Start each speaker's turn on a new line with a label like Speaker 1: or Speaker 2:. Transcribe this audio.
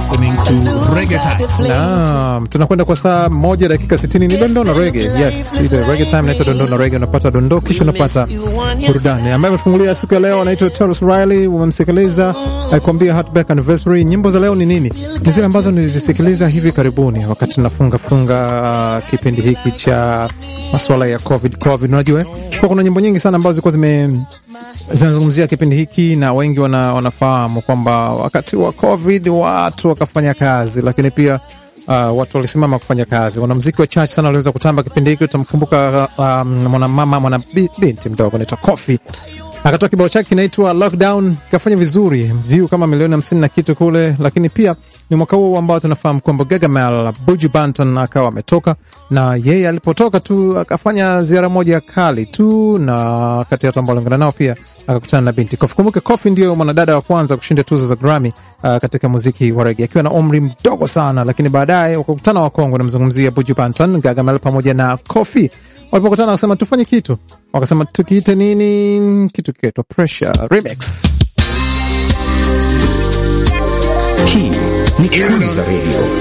Speaker 1: listening to Reggae Time.
Speaker 2: Naam, tunakwenda kwa saa moja dakika 60 ni dondoo na rege. Yes, ile rege time inaitwa dondoo na rege, unapata dondoo kisha unapata burudani. Ambaye amefungulia siku ya leo anaitwa Tarus Riley, umemsikiliza akikwambia Heartbreak Anniversary. Nyimbo za leo ni nini? Ni zile ambazo nilizisikiliza hivi karibuni wakati nafunga funga uh, kipindi hiki cha masuala ya COVID COVID, unajua eh? kwa kuna nyimbo nyingi sana ambazo zilikuwa zime zinazungumzia kipindi hiki na wengi wana, wanafahamu kwamba wakati wa COVID watu wakafanya kazi, lakini pia uh, watu walisimama kufanya kazi. Wanamziki wachache sana waliweza kutamba kipindi hiki. Utamkumbuka um, mwanamama mwana bi- binti mdogo anaitwa Kofi akatoa kibao chake kinaitwa Lockdown, kafanya vizuri, view kama milioni hamsini na kitu kule. Lakini pia ni mwaka huo ambao tunafahamu kwamba Gargamel Buju Banton akawa ametoka, na yeye alipotoka tu akafanya ziara moja kali tu, na kati ya watu ambao aliungana nao pia akakutana na binti Kofi. Kumbuke Kofi ndio mwanadada wa kwanza kushinda tuzo za Grammy uh, katika muziki wa rege akiwa na umri mdogo sana, lakini baadaye wakakutana wakongwe. Namzungumzia Buju Banton, Gargamel pamoja na Kofi walipokutana wakasema tufanye kitu, wakasema tukiite nini? Kitu kikaitwa Pressure Remix.
Speaker 3: Hii ni Kwanza Radio.